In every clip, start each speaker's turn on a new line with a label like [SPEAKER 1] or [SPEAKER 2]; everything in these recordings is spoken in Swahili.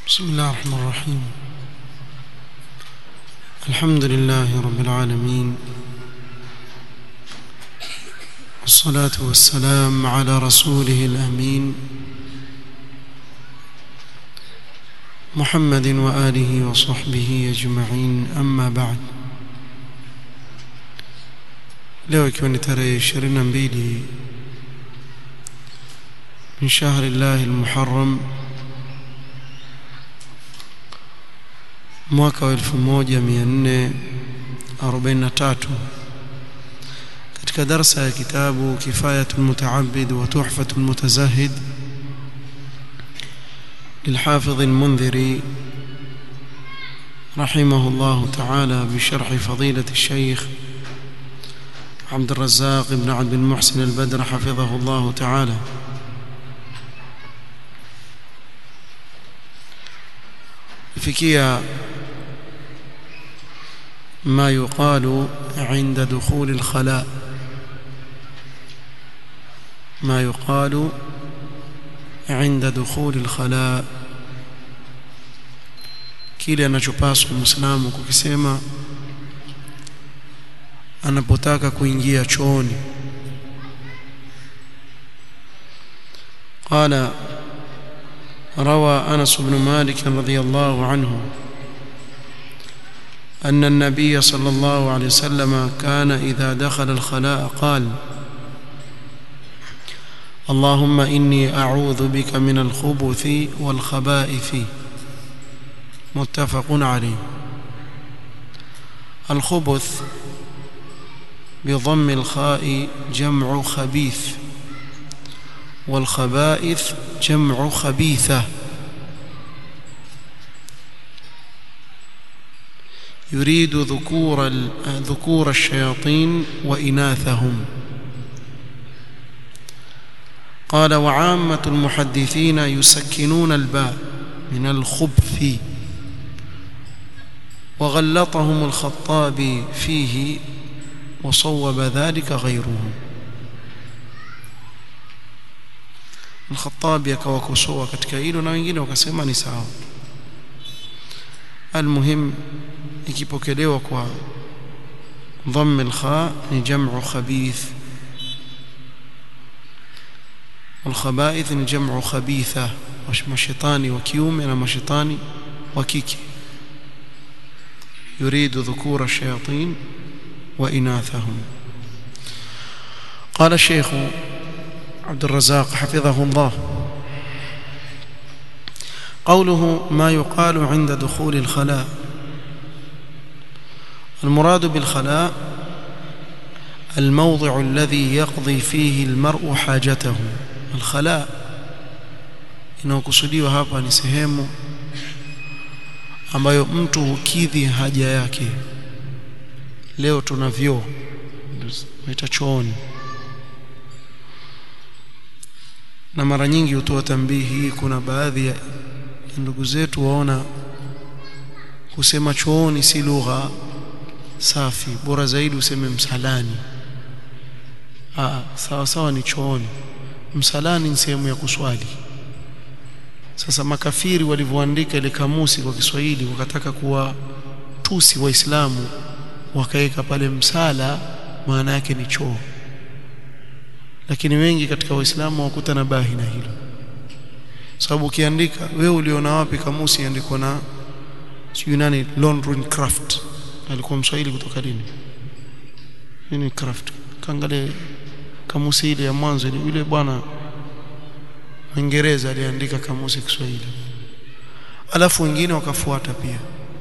[SPEAKER 1] بسم الله الرحمن الرحيم الحمد لله رب العالمين والصلاة والسلام على رسوله الأمين محمد وآله وصحبه أجمعين أما بعد leo ikiwa ni tarehe 22 min shahri llahi almuharram mwaka wa 1443 katika darsa ya kitabu kifayatul mutaabid wa tuhfatul mutazahid للحافظ المنذري رحمه الله تعالى بشرح فضيلة الشيخ عبد الرزاق بن عبد المحسن البدر حفظه الله تعالى فيكيا ما يقال عند دخول الخلاء ما يقال عند دخول الخلاء kile anachopaswa muislamu kukisema anapotaka kuingia chooni قال روى أنس بن مالك رضي الله عنه أن النبي صلى الله عليه وسلم كان إذا دخل الخلاء قال اللهم إني أعوذ بك من الخبث والخبائث متفق عليه الخبث بضم الخاء جمع خبيث والخبائث جمع خبيثة يريد ذكور ذكور الشياطين وإناثهم قال وعامة المحدثين يسكنون الباء من الخبث وغلطهم الخطابي فيه وصوب ذلك غيره الخطابي akawakosoa katika hilo na wengine wakasema ni sawa almuhim ikipokelewa kwa dhamm alkha ni jam'u khabith والخبائث ni jam'u khabitha mashaitani wa kiume na mashaitani wa kike يريد ذكور الشياطين وإناثهم قال الشيخ عبد الرزاق حفظه الله قوله ما يقال عند دخول الخلاء المراد بالخلاء الموضع الذي يقضي فيه المرء حاجته الخلاء inayokusudiwa hapa ni sehemu ambayo mtu hukidhi haja yake leo tuna vyoo naita chooni na mara nyingi hutoa tambihi kuna baadhi ya ndugu zetu waona kusema chooni si lugha safi bora zaidi useme msalani ah sawa sawa ni chooni msalani ni sehemu ya kuswali sasa makafiri walivyoandika ile kamusi kwa Kiswahili wakataka kuwa tusi waislamu wakaweka pale msala maana yake ni choo lakini wengi katika waislamu wakuta na bahi na hilo sababu ukiandika wewe uliona wapi kamusi andikwa na sijui nani London Craft alikuwa mswahili kutoka lini nini Craft kaangalia kamusi ile ya mwanzo ile yule bwana Mwingereza aliandika kamusi Kiswahili alafu wengine wakafuata pia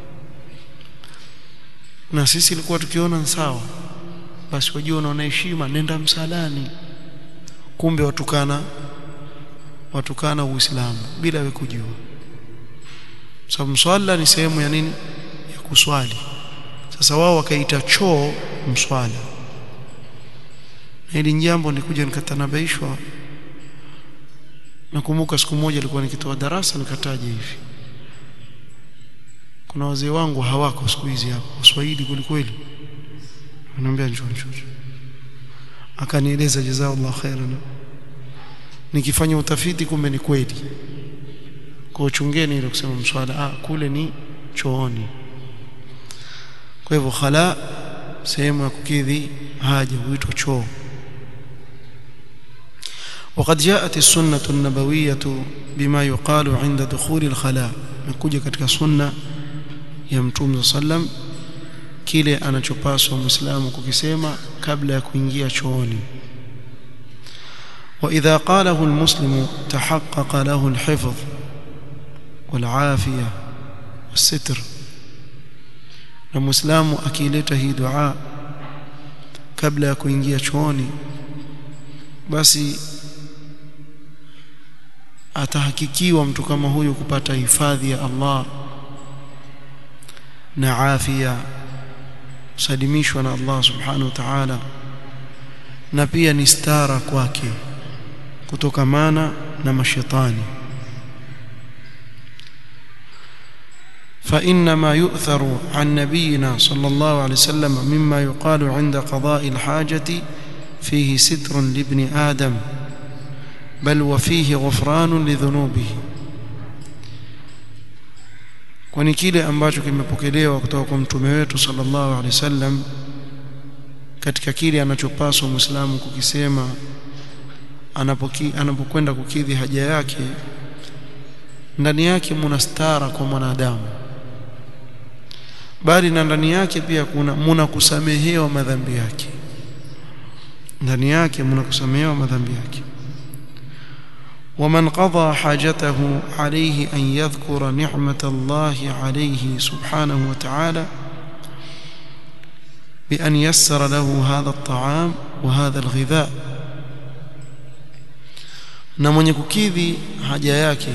[SPEAKER 1] na sisi ilikuwa tukiona sawa basi wajua unaona heshima nenda msalani kumbe watukana watukana uislamu bila we kujua sababu mswala ni sehemu ya nini ya kuswali sasa wao wakaita choo mswala na hili jambo nikuja nikatanabaishwa nakumbuka siku moja nilikuwa nikitoa darasa nikataja hivi kuna wazee wangu hawako siku hizi hapo Kiswahili kweli ananiambia njoo njoo akanieleza jazakallahu khairan nikifanya utafiti kumbe ni kweli kwa chungeni ile kusema mswala ah kule ni chooni kwa hivyo khala sehemu ya kukidhi haja huitwa choo وقد جاءت السنة النبوية بما يقال عند دخول الخلاء نكوجا katika sunna ya mtume sallam kile anachopaswa muislamu kukisema kabla ya kuingia chooni واذا قاله المسلم تحقق له الحفظ والعافيه والستر na muislamu akileta hii dua kabla ya kuingia chooni basi atahakikiwa mtu kama huyu kupata hifadhi ya Allah na afya kusalimishwa na Allah subhanahu wa ta'ala na pia ni stara kwake kutokamana na mashetani فإنما يؤثر عن نبينا صلى الله عليه وسلم مما يقال عند قضاء الحاجة فيه ستر لابن آدم بل وفيه غفران لذنوبه kwani kile ambacho kimepokelewa kutoka kwa mtume wetu sallallahu alaihi wasallam katika kile anachopaswa muislamu kukisema anapoki anapokwenda kukidhi haja yake ndani yake muna stara kwa mwanadamu bali na ndani yake pia kuna muna kusamehewa madhambi yake ndani yake muna kusamehewa madhambi yake ومن قضى حاجته عليه أن يذكر نعمة الله عليه سبحانه وتعالى بأن يسر له هذا الطعام وهذا الغذاء na mwenye kukidhi haja yake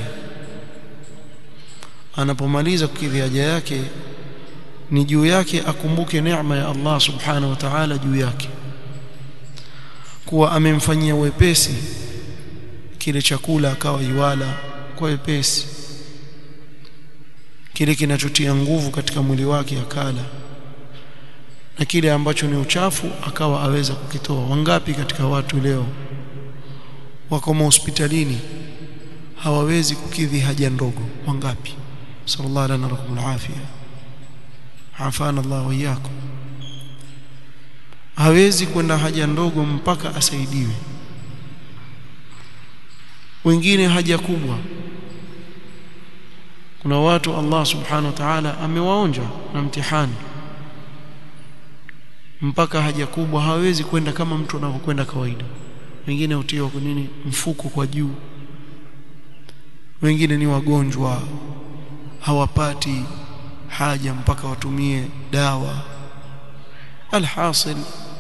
[SPEAKER 1] anapomaliza kukidhi haja yake ni juu yake akumbuke neema ya Allah subhanahu wa ta'ala juu yake kuwa amemfanyia wepesi kile chakula akawa iwala kwa wepesi kile kinachotia nguvu katika mwili wake akala na kile ambacho ni uchafu akawa aweza kukitoa wangapi katika watu leo wako hospitalini hawawezi kukidhi haja ndogo wangapi sallallahu alaihi wa afia afana Allah wa iyyakum hawezi kwenda haja ndogo mpaka asaidiwe wengine haja kubwa kuna watu Allah subhanahu wa ta'ala amewaonja na mtihani mpaka haja kubwa hawezi kwenda kama mtu anavyokwenda kawaida wengine hutiwa kwa nini mfuko kwa juu wengine ni wagonjwa hawapati haja mpaka watumie dawa alhasil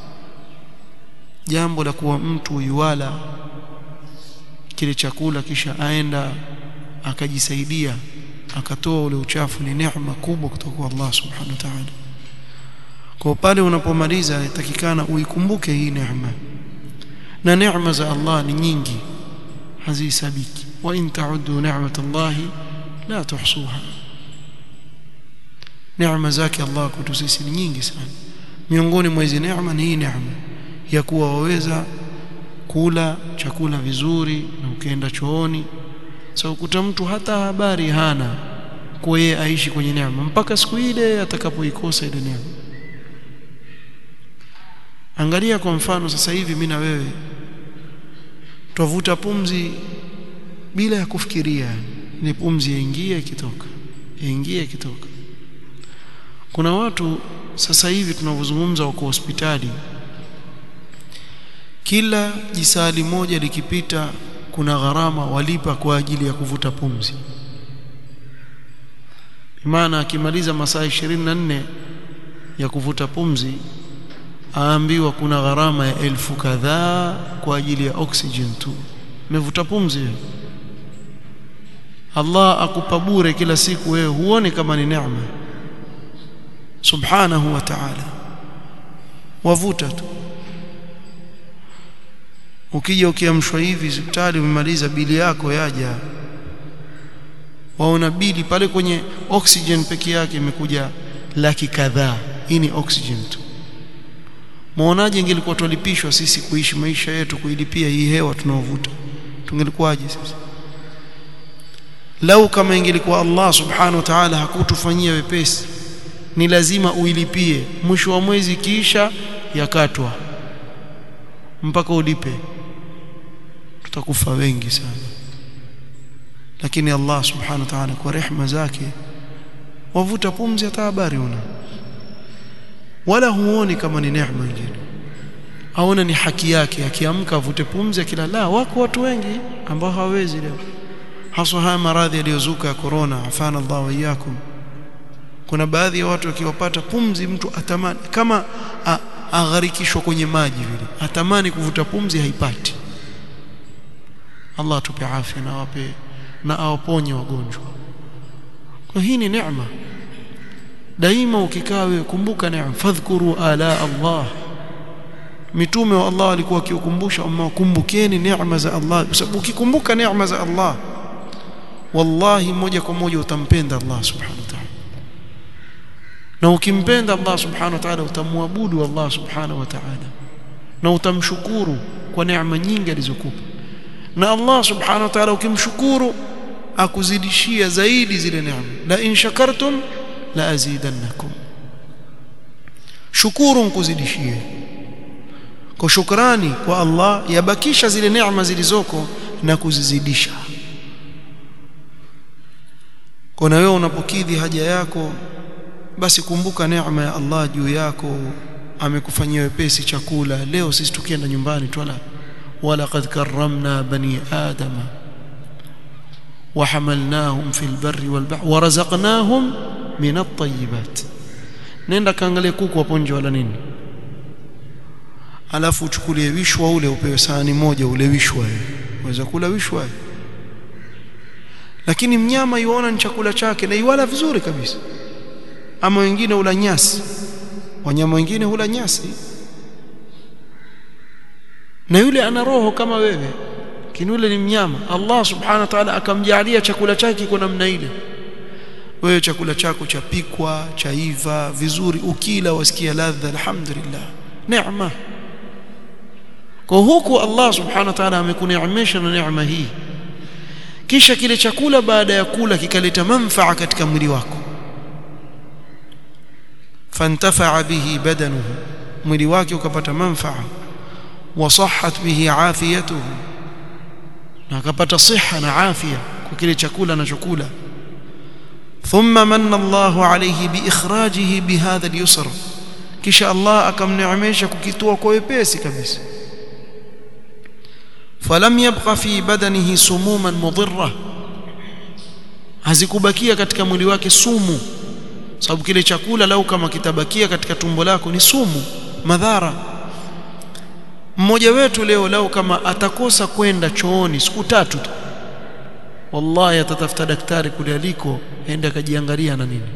[SPEAKER 1] jambo la kuwa mtu yuwala kile chakula kisha aenda akajisaidia akatoa ule uchafu ni neema kubwa kutoka kwa Allah subhanahu wa ta'ala kwa pale unapomaliza inatakikana uikumbuke hii neema na neema za Allah ni nyingi hazisabiki wa in ta'uddu ni'matallahi la tuhsuha neema zake Allah kwetu sisi ni nyingi sana miongoni mwa hizo neema ni hii neema ya kuwa waweza kula chakula vizuri na ukienda chooni so kuta mtu hata habari hana kwa yeye aishi kwenye neema mpaka siku ile atakapoikosa ile neema angalia kwa mfano sasa hivi mimi na wewe twavuta pumzi bila ya kufikiria ni pumzi yaingia ikitoka yaingia ikitoka kuna watu sasa hivi tunavyozungumza wako hospitali kila jisali moja likipita kuna gharama walipa kwa ajili ya kuvuta pumzi maana akimaliza masaa 24 ya kuvuta pumzi aambiwa kuna gharama ya elfu kadhaa kwa ajili ya oxygen tu umevuta pumzi Allah akupa bure kila siku wewe huone kama ni neema subhanahu wa ta'ala wavuta tu ukija ukiamshwa hivi hospitali umemaliza bili yako yaja waona bili pale kwenye oxygen peke yake imekuja laki kadhaa hii ni oxygen tu muonaje ingelikuwa tulipishwa sisi kuishi maisha yetu kuilipia hii hewa tunaovuta tungelikuwaje sisi lau kama ingelikuwa Allah subhanahu wa ta'ala hakutufanyia wepesi ni lazima uilipie mwisho wa mwezi kisha yakatwa mpaka ulipe tutakufa wengi sana lakini Allah subhanahu wa ta'ala kwa rehema zake wavuta pumzi hata habari una wala huoni kama ni neema nyingine aona ni haki yake akiamka avute pumzi akila la wako watu wengi ambao hawawezi leo haswa haya maradhi yaliyozuka ya corona afana Allah wa iyyakum kuna baadhi ya watu wakiwapata pumzi mtu atamani kama agharikishwa kwenye maji vile atamani kuvuta pumzi haipati Allah atupe afya na awape na awaponye wagonjwa kwa hii ni neema daima ukikaa wewe kumbuka neema fadhkuru ala Allah mitume wa Allah walikuwa wakiukumbusha umma kumbukeni neema za Allah kwa sababu ukikumbuka neema za Allah wallahi moja kwa moja utampenda Allah subhanahu wa ta'ala na ukimpenda Allah subhanahu wa ta'ala utamwabudu Allah subhanahu wa ta'ala na utamshukuru kwa neema nyingi alizokupa na Allah subhanahu wa ta'ala ukimshukuru akuzidishia zaidi zile neema la in shakartum la azidannakum shukuru nkuzidishie kwa shukrani kwa Allah yabakisha zile neema zilizoko na kuzizidisha kwa na wewe unapokidhi haja yako basi kumbuka neema ya Allah juu yako amekufanyia wepesi chakula leo sisi tukienda nyumbani twala wala qad karramna bani adama وحملناهم في البر والبحر ورزقناهم من الطيبات nenda kaangalie kuku hapo nje wala nini alafu uchukulie wishwa ule upewe sahani moja ule wishwa uweza kula wishwa lakini mnyama yuona ni chakula chake na iwala vizuri kabisa ama wengine hula nyasi wanyama wengine hula nyasi na yule ana roho kama wewe lakini yule ni mnyama Allah subhanahu wa ta'ala akamjalia chakula chake kwa namna ile wewe chakula chako chapikwa chaiva vizuri ukila wasikia ladha alhamdulillah neema kwa huku Allah subhanahu wa ta'ala amekuneemesha na neema hii kisha kile chakula baada ya kula kikaleta manfaa katika mwili wako fantafa bihi badanuhu mwili wake ukapata manfaa wasahhat bihi afiyatuhu na akapata siha na afya kwa kile chakula anachokula thumma manna Allahu alayhi biikhrajihi bihadha al-yusr kisha Allah akamneemesha kukitoa kwa wepesi kabisa falam yabqa fi badanihi sumuman mudirra hazikubakia katika mwili wake sumu sababu kile chakula lau kama kitabakia katika tumbo lako ni sumu madhara mmoja wetu leo lau kama atakosa kwenda chooni siku tatu tu wallahi atatafuta daktari kule aliko aende akajiangalia na nini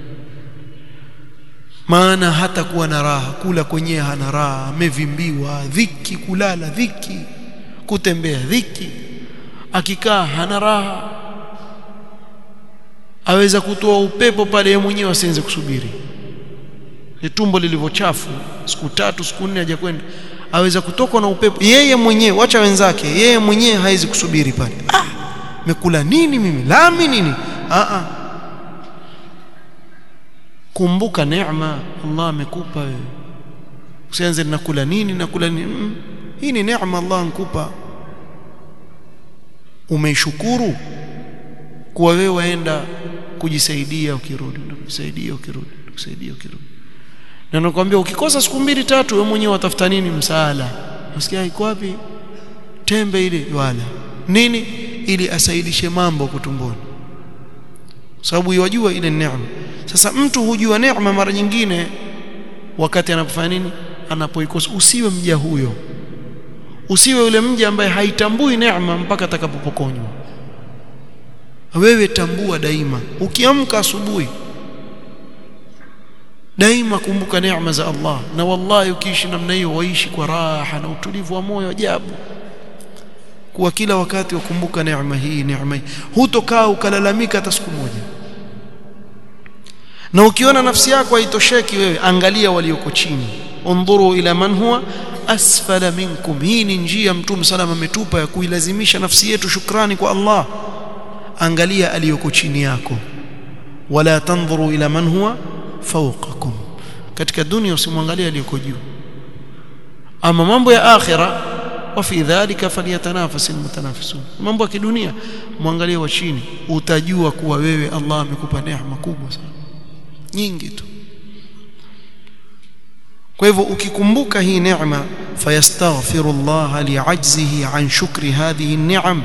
[SPEAKER 1] maana hata kuwa na raha kula kwenyewe hana raha amevimbiwa dhiki kulala dhiki kutembea dhiki akikaa hana raha aweza kutoa upepo pale yeye mwenyewe asianze kusubiri tumbo lilivyochafu siku tatu siku nne hajakwenda aweza kutoka na upepo yeye mwenyewe wacha wenzake yeye mwenyewe haizi kusubiri pale ah mekula nini mimi lami nini ah ah kumbuka neema Allah amekupa wewe usianze nakula nini nakula nini mm. hii ni neema Allah ankupa umeishukuru kuwa wewe waenda kujisaidia ukirudi kujisaidia ukirudi kujisaidia ukirudi na nakwambia ukikosa siku mbili tatu wewe mwenyewe watafuta nini msaala unasikia iko wapi tembe ile wala nini ili asaidishe mambo kutumboni sababu yajua ile neema sasa mtu hujua neema mara nyingine wakati anapofanya nini anapoikosa usiwe mja huyo usiwe yule mja ambaye haitambui neema mpaka atakapopokonywa wewe tambua daima ukiamka asubuhi daima kumbuka neema za Allah na wallahi ukiishi namna hiyo waishi kwa raha na utulivu wa moyo ajabu kuwa kila wakati wakumbuka neema hii neema hii hutokaa ukalalamika hata siku moja na ukiona nafsi yako haitosheki wewe angalia walioko chini undhuru ila man huwa asfala minkum hii ni njia mtume salama ametupa ya kuilazimisha nafsi yetu shukrani kwa Allah angalia aliyoko chini yako wala tanzuru ila man huwa fawqakum katika dunia usimwangalie aliyoko juu ama mambo ya akhira wa fi dhalika falyatanafas almutanafisun mambo ya kidunia mwangalie wa chini utajua kuwa wewe Allah amekupa neema kubwa sana nyingi tu kwa hivyo ukikumbuka hii neema fayastaghfiru Allah li'ajzihi an shukri hadhihi an-ni'am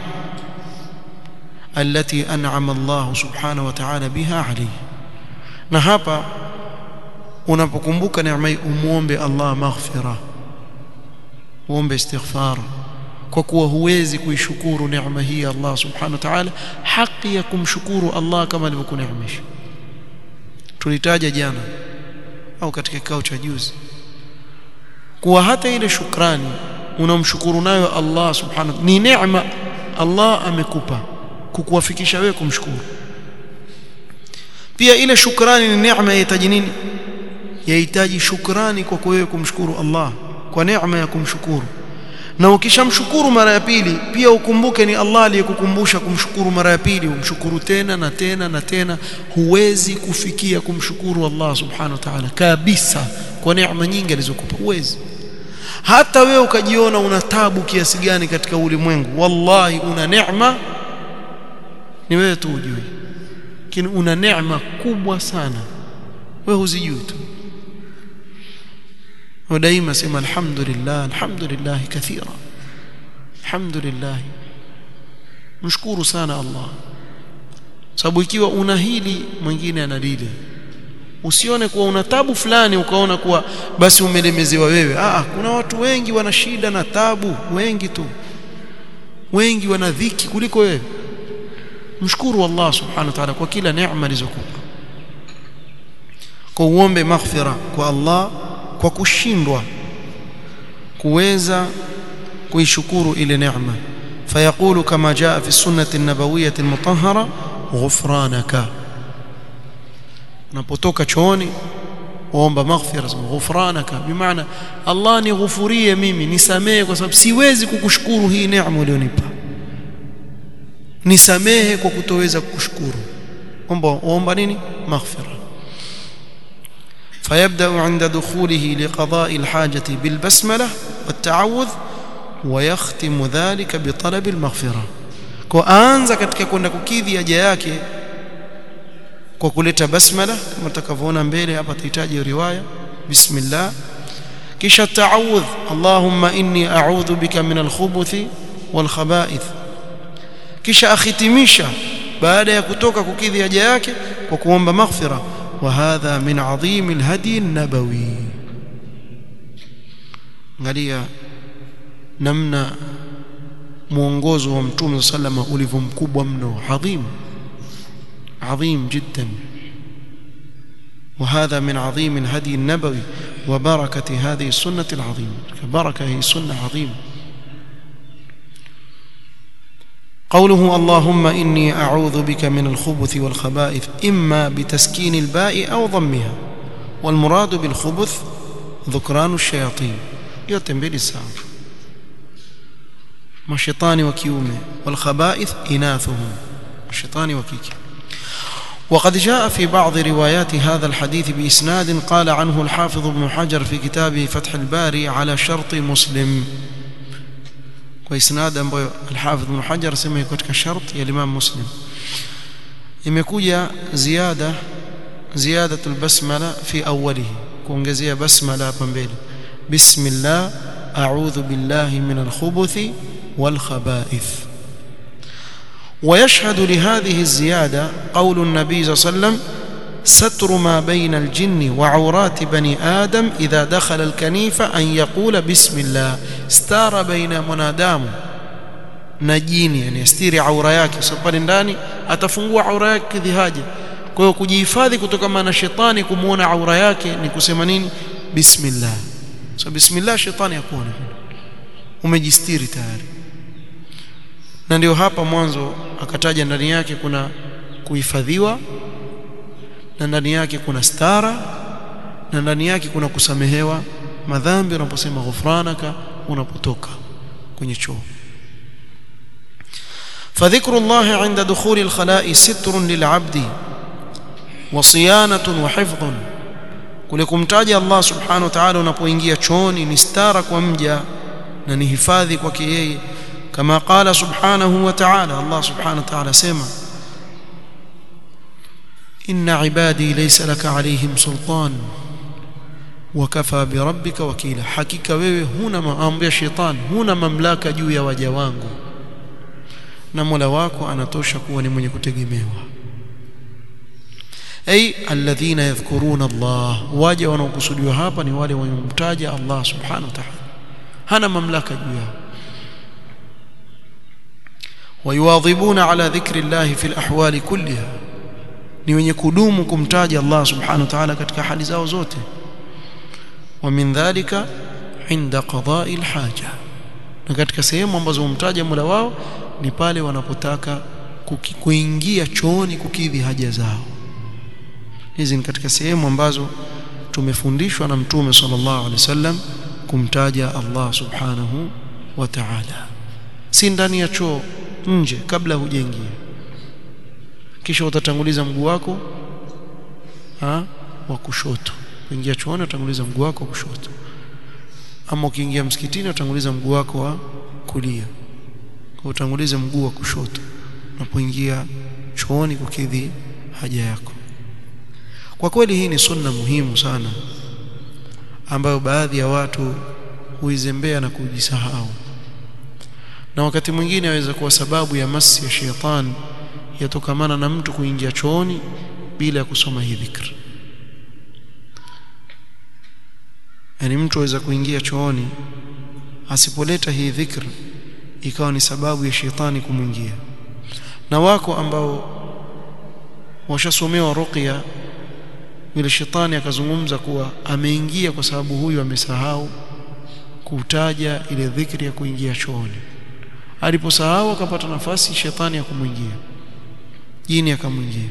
[SPEAKER 1] التي أنعم الله سبحانه وتعالى بها عليه na hapa unapokumbuka neema hii umuombe Allah maghfira uombe istighfar kwa kuwa huwezi kuishukuru neema hii Allah subhanahu wa ta'ala haki ya kumshukuru Allah kama alivyokuneemesha tulitaja jana au katika kikao cha juzi kuwa hata ile shukrani unamshukuru nayo Allah subhanahu ni neema Allah amekupa kukuwafikisha wewe kumshukuru pia ile shukrani ni neema yahitaji nini yahitaji shukrani kwa wewe kumshukuru Allah kwa neema ya kumshukuru na ukishamshukuru mara ya pili pia ukumbuke ni Allah aliyekukumbusha kumshukuru mara ya pili umshukuru tena na tena na tena huwezi kufikia kumshukuru Allah subhanahu wa ta'ala kabisa kwa neema nyingi alizokupa huwezi hata wewe ukajiona una tabu kiasi gani katika ulimwengu wallahi una neema ni wewe tu ujui lakini una neema kubwa sana wewe huzijui tu ودائما سمع الحمد لله الحمد لله كثيرا الحمد لله mshukuru sana Allah sababu ikiwa una hili mwingine ana lile usione kuwa una tabu fulani ukaona kuwa basi umelemezewa wewe ah kuna watu wengi wana shida na tabu wengi tu wengi wana dhiki kuliko wewe mshukuru Allah subhanahu wa ta'ala kwa kila neema alizokupa kwa uombe maghfira kwa Allah kwa kushindwa kuweza kuishukuru ile neema fayaqulu kama jaa fi sunnati an-nabawiyyah al-mutahhara ghufranaka unapotoka chooni waomba maghfira ghufranaka bimaana Allah nighufurie mimi nisamehe kwa sababu siwezi kukushukuru hii neema ulionipa nisamehe kwa kutoweza kukushukuru omba omba nini maghfira فيبدأ عند دخوله لقضاء الحاجة بالبسملة والتعوذ ويختم ذلك بطلب المغفرة كأنza katika kwenda kukidhi haja yake kwa kuleta basmala kama tutakavyoona mbele hapa tahitaji riwaya bismillah kisha ta'awudh Allahumma inni a'udhu bika min al-khubuthi wal khaba'ith kisha akhitimisha baada ya kutoka kukidhi haja yake kwa kuomba maghfira وهذا من عظيم الهدي النبوي angalia namna mwongozo wa mtume sallama ulivyo mkubwa mno adhim adhim jiddan وهذا من عظيم الهدي النبوي وبركة هذه السنة العظيمة بركة هي سنة عظيمة قوله اللهم إني أعوذ بك من الخبث والخبائث إما بتسكين الباء أو ضمها والمراد بالخبث ذكران الشياطين يتنبيل الساعة مشيطان وكيومه والخبائث إناثهم مشيطان وكيك وقد جاء في بعض روايات هذا الحديث بإسناد قال عنه الحافظ ابن حجر في كتابه فتح الباري على شرط مسلم kwa isnad ambayo al-Hafidh Ibn Hajar sema iko katika shart ya Imam Muslim imekuja ziada ziyadatul basmala fi awwalihi kuongezea basmala hapa mbele bismillah a'udhu billahi minal khubuthi wal khaba'ith ويشهد لهذه الزيادة قول النبي صلى الله عليه وسلم ستر ما بين الجن وعورات بني آدم إذا دخل الكنيفة أن يقول بسم الله استار بين منادام نجيني يعني يستيري عورا yake so pale ndani atafungua aura yake kidhihaja kwa hiyo kujihifadhi kutokana na shetani kumuona aura yake ni kusema nini bismillah so bismillah shetani akuone umejistiri tayari na ndio hapa mwanzo akataja ndani yake kuna kuhifadhiwa na ndani yake kuna stara na ndani yake kuna kusamehewa madhambi unaposema ghufranaka unapotoka kwenye choo فذكر الله عند دخول الخلاء ستر للعبد وصيانة وحفظ kule kumtaja Allah subhanahu wa ta'ala unapoingia chooni ni stara kwa mja na ni hifadhi kwake yeye kama qala subhanahu wa ta'ala Allah subhanahu wa ta'ala sema inna ibadi laysa laka alayhim sultan wakafa birabbika wakila hakika wewe huna maamri ya shetani huna mamlaka juu ya waja wangu na Mola wako anatosha kuwa ni mwenye kutegemewa ay alladhina yadhkuruna Allah waja wanaokusudiwa hapa ni wale wanaomtaja Allah subhanahu wa ta'ala hana mamlaka juu yao wayuwadhibuna ala dhikri Allah fi alahwali kulliha ni wenye kudumu kumtaja Allah subhanahu wa ta'ala katika hali zao zote wa min dhalika inda qada'i alhaja na katika sehemu ambazo humtaja Mola wao ni pale wanapotaka kuingia chooni kukidhi haja zao hizi ni katika sehemu ambazo tumefundishwa na mtume sallallahu alaihi wasallam kumtaja Allah subhanahu wa ta'ala si ndani ya choo nje kabla hujaingia kisha utatanguliza mguu wako ha wa kushoto kuingia chooni utanguliza mguu wako wa kushoto ama ukiingia msikitini utanguliza mguu wako wa kulia kwa utangulize mguu wa kushoto unapoingia chooni kukidhi haja yako kwa kweli hii ni sunna muhimu sana ambayo baadhi ya watu huizembea na kujisahau na wakati mwingine aweza kuwa sababu ya masi ya shetani yatokamana na mtu kuingia chooni bila ya kusoma hii dhikr yani mtu aweza kuingia chooni asipoleta hii dhikr ikawa ni sababu ya shetani kumwingia na wako ambao washasomewa ruqya yule shetani akazungumza kuwa ameingia kwa sababu huyu amesahau kutaja ile dhikri ya kuingia chooni aliposahau akapata nafasi shetani ya kumwingia jini akamwingia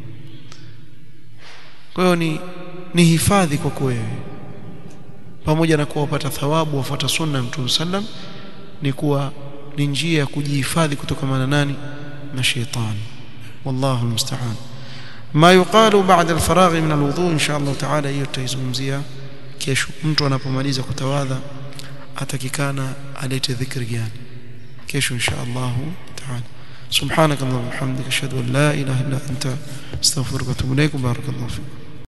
[SPEAKER 1] kwa hiyo ni ni hifadhi kwa wewe pamoja na kuwa upata thawabu wafuata sunna ya Mtume sallam ni kuwa ni njia ya kujihifadhi kutokana nani na shetani wallahu musta'an ما يقال بعد الفراغ من الوضوء ان شاء الله تعالى hiyo tutaizungumzia kesho mtu anapomaliza kutawadha atakikana alete dhikri gani kesho insha Allah تعالى سبحانك اللهم وبحمدك اشهد ان لا اله الا انت استغفرك واتوب اليك بارك الله فيك